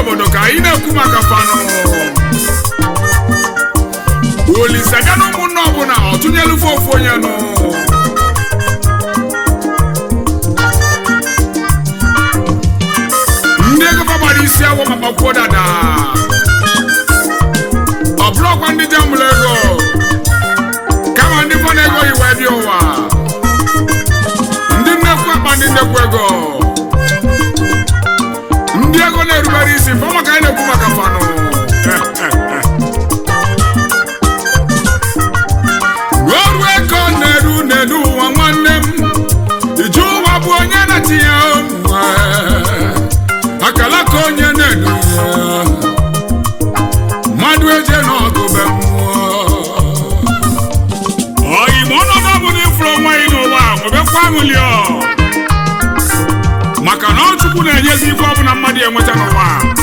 obodo ka anyị na-ekwu maka fanụ olise bịa na ụmụnne ọbụla ọ tụnyelu ofu onye nụ ndị ego fa gbara isi awọ ma gbakwuo dada ọ bụrụkwa ndị jambụl ego kama ndị fa na-ego iwe bịa ụwa ndị nnekwu akpa ndị nnekwu ego ndị ego na-erubere isi fọ maka anyị na-ekwu maka fanụ ruo ego na-eru n'elu ụwa nwanne m iju ụwa bụ onye na-etinye ụmụ akala ka onye na-edu ya mmadụ eje n'ọgụ be mmụọ ọyị ma ọnọdụ ọbụla ifuru onwe anyị n'ụwa nwebekwa aṅụlio maka na ọ chukwu na-enyezi ife ọbụla mmadụ enweta n'ụwa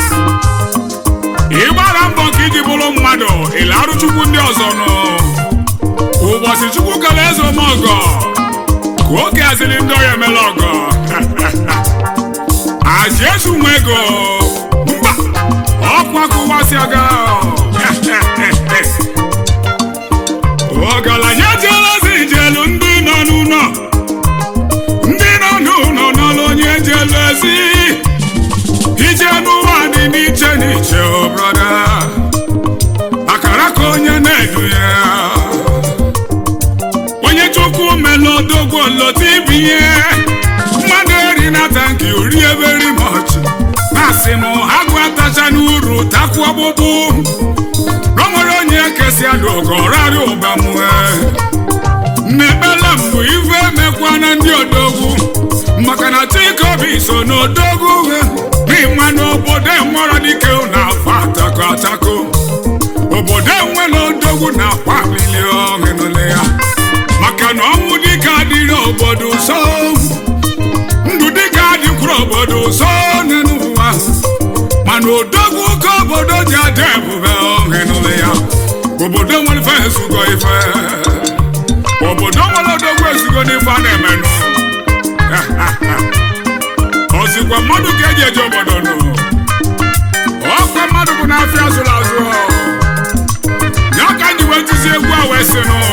ịgbara mbọ nke iji bụrụ mmadụ ịlarụ chukwu ndị ọzọ nụ ụbọchị chukwu kere eze ome ọgọ ka oge azịrị ndị ọya emela ọgọ aji ezu nwa ego mba ọkwa kụwasị aga ọgaranya jere ozi jelu ndị nọ n'ụlọ ndị nọ n'ụlọ n'ọlụ onye jelu ezi ije n'ụwa dị n'iche n'iche o brọda akara ka onye na-edu ya onye chukwu melụ odogwu olota ibinye mmadụ eri na tanki ori eberi mọchị na-asị m agụ atacha n'uru takwu ọgbụgbụ na o nwere onye kesị adụ ọgọrarị ụbamue mmekpela mbụ ife emekwana ndị odogwu maka na chikobi so n'odogwu n'ịma n'obodo enwere dike na-afọ atako atako obodo enwere odogwu na-akwa milion nụle ya maka na ọnwụ dike adịrị obodo so ndụ dike adịkwuru obodo so n'ụwa mana odogwu ka obodo ji adị ebube ọhịnụle ya obodo nwere ife ezugo ife obodo nwere odogwu ezugo n'ife a na-emenụ ozikwa mmadụ ka eji eje obodo nụ ọkwa mmadụ bụ n'afịa zụrụ azụ ya ka ji wee tizi egwu a wee sị nụ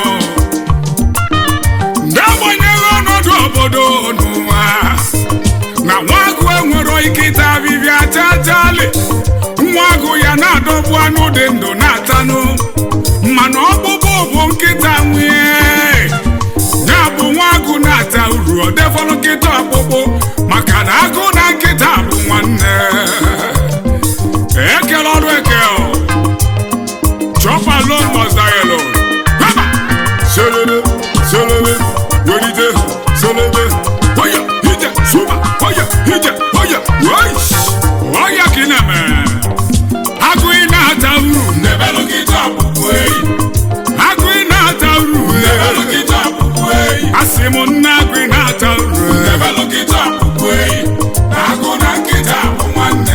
ndị agbanyeghị ọnọdụ obodo n'ụwa na nwa agụ enwero ike ịta abịbịa chachali nwa agụ ya na-adọgbu anụ dị ndụ na-atanụ mana ọkpụkpụ bụ nkịta nwee ya bụ nwa agụ na-ata uru ọ defọrọ nkịta ọkpụkpụ maka na agụ na nkịta bụ nwanne ekele ọrụ eke chọpa lon mọzdayelo haba selele selele welite selele oya ije suba oya ije oya weish oya ka ị na-eme agụ ị na-ata uru Nebelu kita pupu eyi. agụ ị na-ata uru Nebelu kita pupu eyi. asị m nne agụ ị na-ata uru Nebelu kita pupu eyi. Agụ na nkịta bụ nwanne.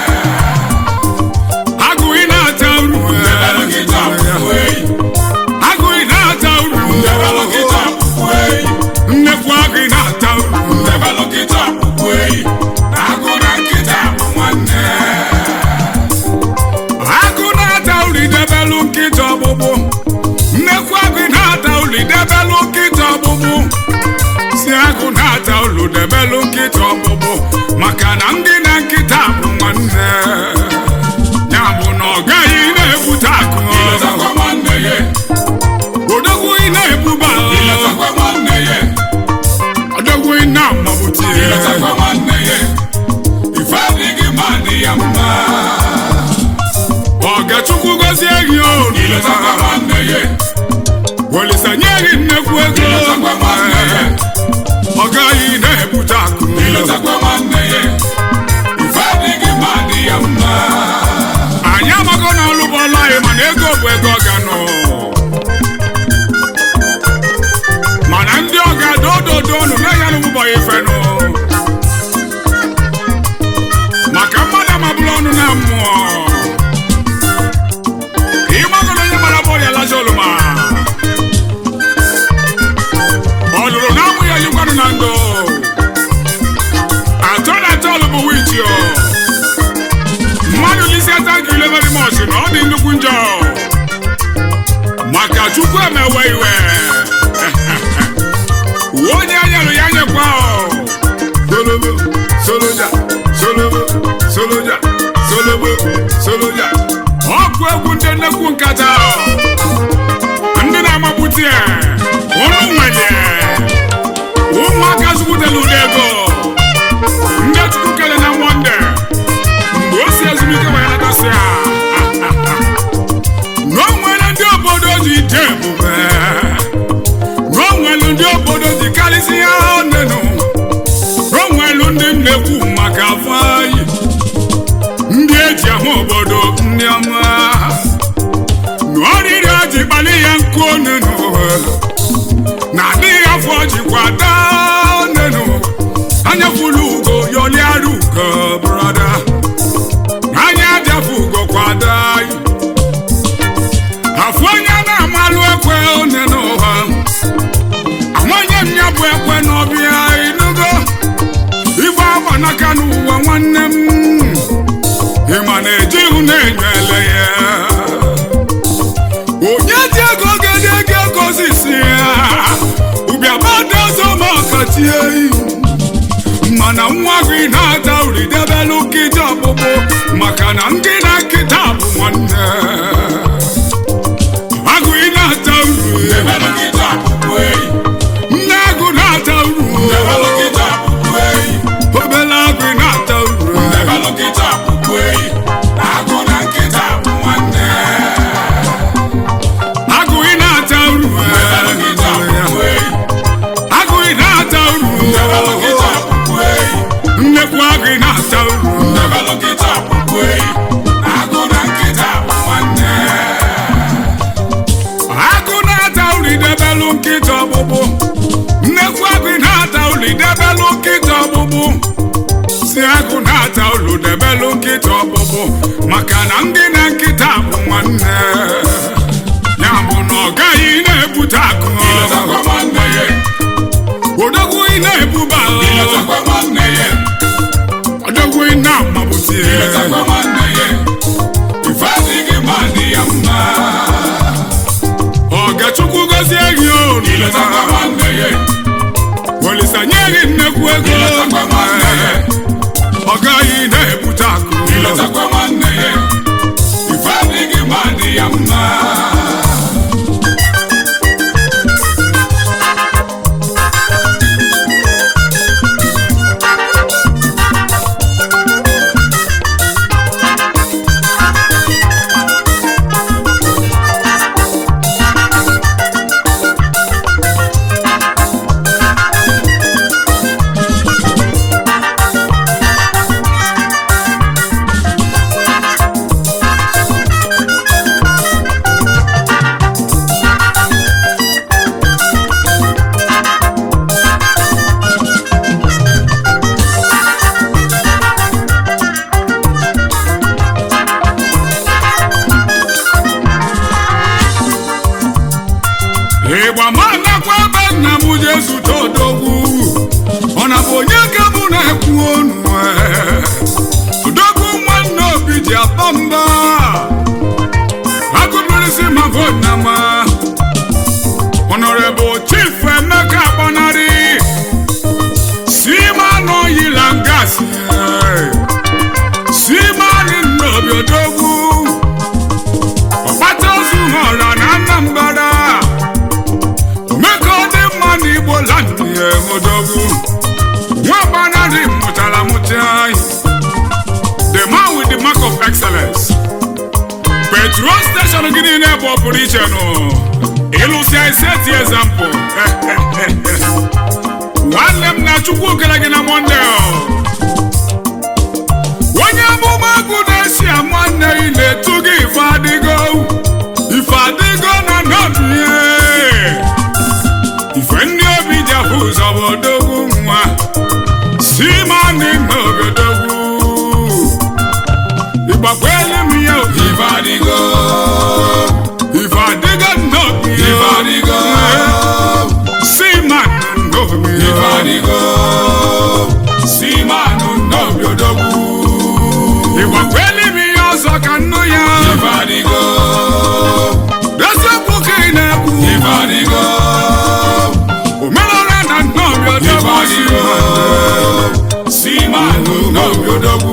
agụ ị na-ata uru Nebelu kita pupu eyi. agụ ị na-ata uru Nebelu kita pupu eyi. nnekwu agụ ị na-ata uru Nebelu kita pupu eyi. Agụ na nkịta bụ nwanne. agụ na-ata uri debelu nkịta ọgbụgbụ nnekwu agụ na-ata uri debelu nkịta ọgbụgbụ si agụ na-ata ulu debelu nkịta ọgbụgbụ maka na ndị na nkịta bụ nwanne ya bụ na ọ gaghị na-ebute akụ Iletakwa nwanne ya. odogwu ị na-ebuba Iletakwa nwanne ya. odogwu ị na-amabute Iletakwa nwanne ya. Ife adịghị mma dị ya mma. ọgachukwu gozie gị Iletakwa olu nwanne ya. olisa nye gị nnekwu ego Iletakwa nwanne ya. ọ gaghị na-ebute akụ Iletakwa nwanne ya. Ife adịghị mma dị ya mma. anyị amago na ọlụ bụ ọlụ anyị mana ego bụ ego ọganụ mana ndị ọga dododo nụ na-enye n'ụbọchị ifenụ maka mmadụ amabụla ọnụ na mmụọ ịmago na onye mara bọọlụ ya lacha oluma ọ lụrụ na amụ ya yikwanụ na ndụ atọ na atọ ọlụ bụ wichi o chukwu emewe iwe onye anyelụ ya nyekwa o. solobo soloja solobo soloja solobo soloja ọkụ egwu ndị nnekwu nkata o. ndị na-amapụta ya ụnụ nwere ụmụaka zụpụtara ụdị ego ndị chukwu kere na monde mgbe o si ezumike wee natasị ya na o nwere ndị obodo ji ije ebube na o nwere ndị obodo ji karịsị ya onenu na o nwere ndị nnekwu maka afọ anyị ndị eji ahụ obodo ndị ọma na ọrịrị o ji kpali ya nkụ onenu na adịghị afọ jikwa daa onenu anya fulu ugo yọliara ugo brọda anya ajafu ugo kwada afọ onye na-amalụ ekwe one n'ụwa amanye m ya bụ ekwe n'ọbịa inugo ife agba n'aka n'ụwa nwanne m ịma na ejighị na-enyele ya onye ji ego gede ego gozisi ya ụbịabadozo ma ọkatie mana nwa gị na-ata uri debelu nkịta ọkpụkpụ maka na ndị na nkịta bụ nwanne agụ ị na-ata uru Debelu nkịta akpụkpọ eyi. nne agụ na-ata uru Debelu nkịta akpụkpọ eyi. obele agụ ị na-ata uru Debelu nkịta akpụkpọ eyi. Agụ na nkịta bụ nwanne. agụ ị na-ata uru Debelu nkịta akpụkpọ eyi. agụ ị na-ata uru Debelu nkịta akpụkpọ eyi. nnekwu agụ ị na-ata uru Debelu nkịta akpụkpọ eyi. Agụ na nkịta bụ nwanne. agụ na-ata uri debelu nkịta ọgbụgbụ nnekwu agụ na-ata uri debelu nkịta ọgbụgbụ si agụ na-ata uru debelu nkịta ọgbụgbụ maka na ndị na nkịta bụ nwanne ya bụ na ọ gaghị na-ebute akụ Iletakwa nwanne ya. odogwu ị na-ebuba Iletakwa nwanne ya. odogwu ị na-amabụti Iletakwa nwanne ya. Ife adịghị mma dị ya mma. ọgachukwu gozie gị Iletakwa olu nwanne ya. olisa nye gị nnekwu ego Iletakwa nwanne ya. ọ gaghị na-ebute akụ Iletakwa nwanne ya. Ife adịghị mma dị ya mma. ịgba ma nakwa ebe nna m je zute odogwu ọ na bụ onye ka mụ na-ekwu onu eh? odogwu nwanne obi ji apa mba agụbirisi ma bụ nna ma honorable chief emeka agbanarị si ma n'oyila ngasị si ma nna obi odogwu ọkpata ozu ha ọra na Anambra omeka ọ dị mma na igbo landị odogwu nwa gbanarị mụtara mụta anyị the man with the mark of excellence petrol station gị niile bụ ọpụrụ iche nụ ịlụsịa iseti ezampụ nwanne m na chukwu kere gị na monde onye amụma agụ na-esi ama nne ị na-etu gị ife adịgo ife adịgo na nọbie ife ndị obi ji afụ ụzọ bụ odogwu nwa si ma ndị na obodogwu ịgbakwelu m ya obi Ife adịgo. ife adịgo nnobi Ife adịgo. si ma nnobi Ife adịgo. Si manụ n'obi odogwu. ịgbakwelu m ya ọzọ ka nnu ya Ife adịgo. odogwu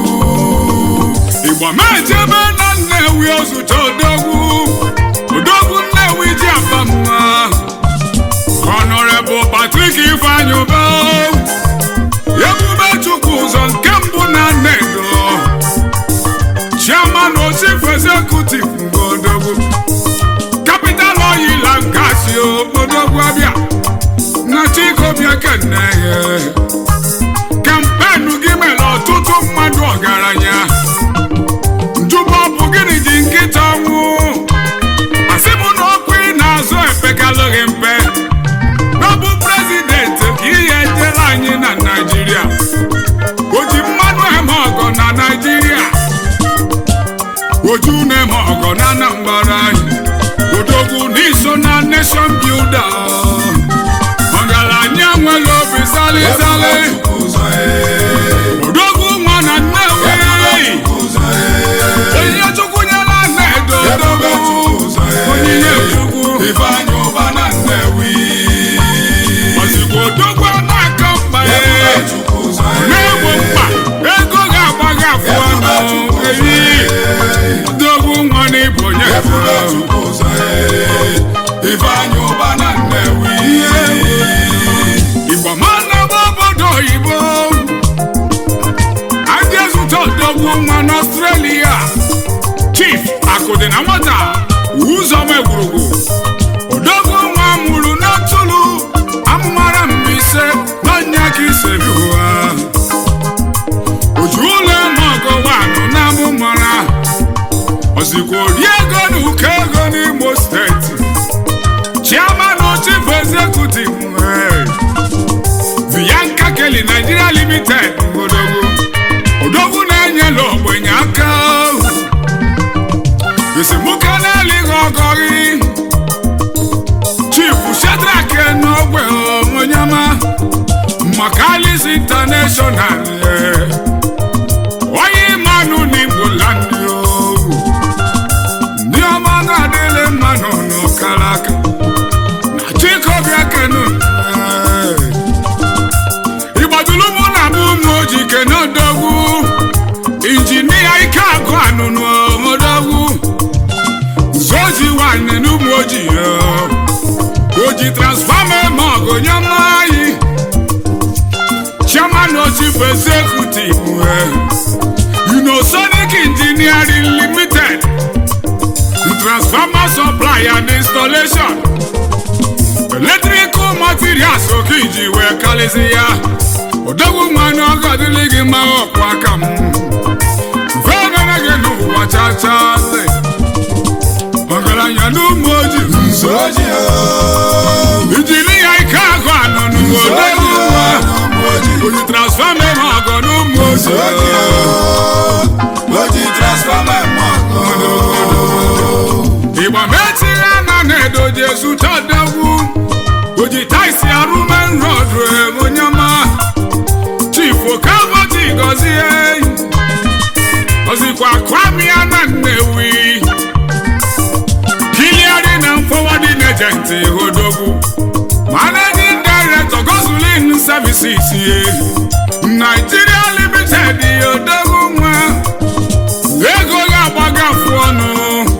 igbo mejebe na nnewi ozute odogwu odogwu nnewi ji aba mma honorable patrick ifeanyi ube ebube chukwu ụzọ nke mbụ na nnedo chairman chief executive nke odogwu capital oil and gas odogwu abịa na chikobia kennehe kampenu gị mere ọtụtụ mmadụ ọgaranya njụbọ bụ gịnị ji nkịta ọnwụ asị m na ọkụ ị na-azụ epekalụghị mpe n'ọbụ prezidenti ka ihe ejere anyị na naijiria o ji mmanụ eme ọgọ na naijiria oju na-eme ọgọ na anambra anyị odogwu n'iso na nation builder ọgaranya nwere obi salịsalị ụzọ ee odogwu nwa na nnewi ụzọ ee onyinye chukwu nyela nnedo odogwu ụzọ ee onyinye chukwu Ifeanyi ụba na Nnewi ozigbo odogwu na-aka mkpa ya Chukwu ụzọ ee na-egbo mkpa ego ga-agbaghị afụ ọnụ eyi odogwu nwa na ibo nye Chukwu ụzọ ee Ifeanyi ụba na Nnewi igbo mana bụ obodo oyibo adị ezute odogwu nwa n'ọstrelia chief akụdị na nwata ụzọma egwurugwu odogwu nwa mụrụ n'atụlụ amụmara mbaise n'ọnya ka isebi ụwa oju ụlọ eme ọgọ wanụ na amụmara ozikwa ori ego na ụkọ ego n'imo steeti chairman chief executive hey. Bianca Kelly Nigeria Limited odogwu odogwu na-enyela ogbenye aka esemokwu na-elighị ọgọghị Chief Shadrack n'ogbe onyema Makalis International onye mmanụ n'Igbo land ndị ọma ga-adịle mmanụ n'ọkara aka na Chikobia Kenu ịgbadulu mụ na mụ ụmụ oji kene odogwu injinia ike agụ anụnụ odogwu zoji nwanne n'ụmụ oji oji transfọma eme ọgụ nye anyị chairman chief executive unosonic engineering limited transformer supply and installation electrical materials oke iji wee kalịsị ya odogwu nwanne ọgọ dịrị gị mma ọkwa aka m venere gị n'ụwa chachasị ọgaranya n'ụmụ ojii Nsoji ijiri ya ike agụ anụnụ odogwu nwa oji transfọma eme ọgọ n'ụmụ ojii Oji transfọma eme ọgọ ịgba metiri ana na-edoji ezute odogwu oji taisi arụmen rod onyema chief okavoti gọzie ozikwa kwamia na nnewi kiliari na forwarding agent odogwu managing director gosulin services ye nigeria limited odogwu nwa ego ga-agbagafu ọnụ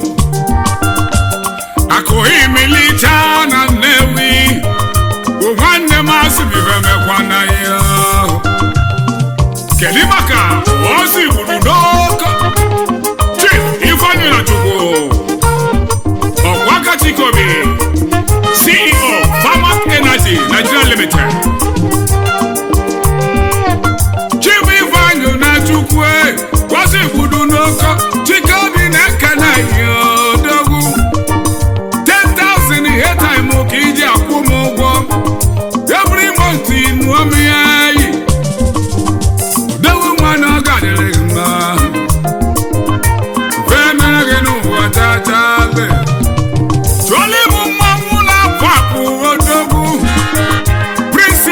akụghị milicha na nnewi bụ nwanne m asịbibe mekwana ya kedu maka ozi gburu n'oke chief ifeanyi na chukwu ọkwaka chikobi ceo farmak energy nigeria limited chief ifeanyi na chukwu ozi gburu n'oke chikobi na-ekene ya odogwu 10,000 ihe time ka iji akwụ m ụgwọ every month ịnụọ m ya yi dewe nwa na ọ gadịrị gị mma fee mere gị n'ụwa chachabe chụọla ịbụ mmanwụ na-apụ apụ odogwu prince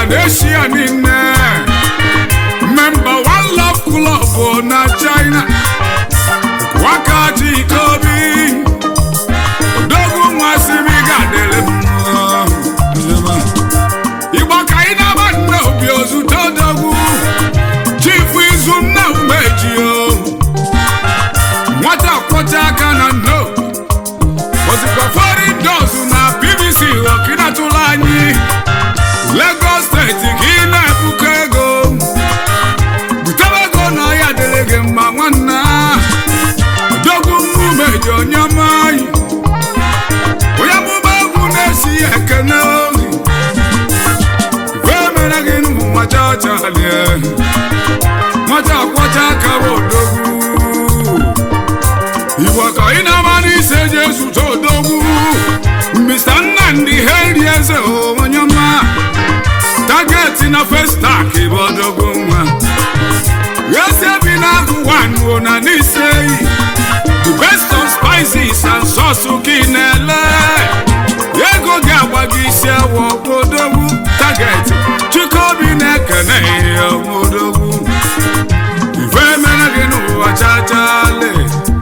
na eshia niile memba one love club na china wakaji ikobi odogwu nwasịrị ga-adịrị mma igbo ka anyị na-agba nne obi ozute odogwu chifu izu nna umeji o nwata kwọcha aka na nno ozikwa foreign doors na bbc ọkịnatụla anyị lagos steeti ka ị na-ebuko ego butere ego na ọya dịrị gị mma nwanna odogwu mmumeji onye ọma anyị onye mụba egwu na-esi ekene ohi ife mere gị n'ụwa chachalie nwata kwọcha aka bụ odogwu igbo ka ị na-ama n'isi eji ezute odogwu mr nnamdị heri eze onye ọma tageti na festak bụ odogwu nwa eze bi n'akụ wanụ na n'ise eyi the best of spices and sauce ka ị na-ele ego gị agba gị isi awọ odogwu target chikobi na-ekene ihe odogwu ife mere gị n'ụwa chachale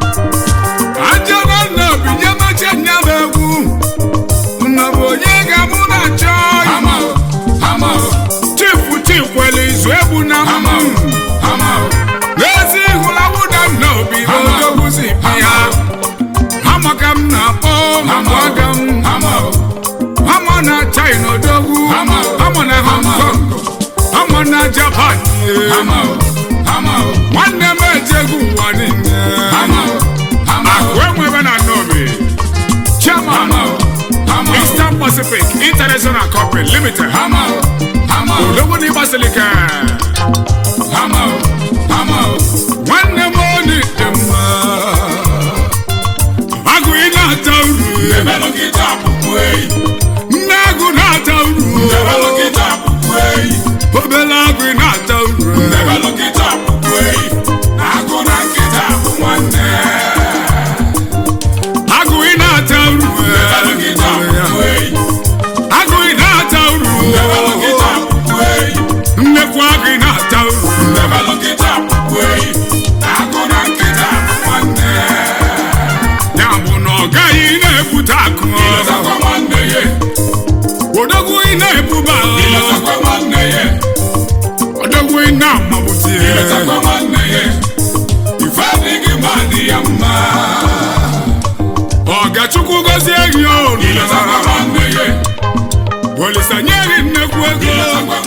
ajọba nna obi nye meche nya bụ egwu nna bụ onye ga-amụ na achọ Hama o, hama o, chifu chikwele izu egbu na hama mmụ o, hama o, n'ezi ịhụlawu na nna obi bụ odogwu si bi ya hama ka m na-akpọ hama maka o, m hama o, hama na china odogwu Hama. hama na hong kong hama na japan hama o, hama o, nwanne m ejegwu ụwa niile hama o, hama o, akụ enwebe na nnobi chairman hama o, hama o, eastern pacific international company limited hama o, hama o, odogwu n'ịgbasilike hama o, hama o, nwanne m oni dị mma agụ ị na-ata uru Ebelu kita pupu eyi, nne agụ na-ata uru ebelu kita pupu eyi, obele agụ ị na-ata uru ebelu kita pupu eyi, agụ na nkịta bụ nwanne. agụ ị na-ata uru Ebelu kita pupu eyi, agụ ị na-ata uru ebelu kita pupu eyi, nnekwu agụ ị na-ata uru ebelu kita pupu eyi, agụ na nkịta bụ nwanne. ya bụ na ọ gaghị na-ebute akụ Iletakwa nwanne ya, odogwu ị na-ebuba iletakwa nwanne ya, odogwu ị na-amabụti iletakwa nwanne ya, ife adịghị mma dị ya mma. ọgachukwu gozie gị olu Iletakwa nwanne ya, olisa nye gị nnekwu ego iletakwa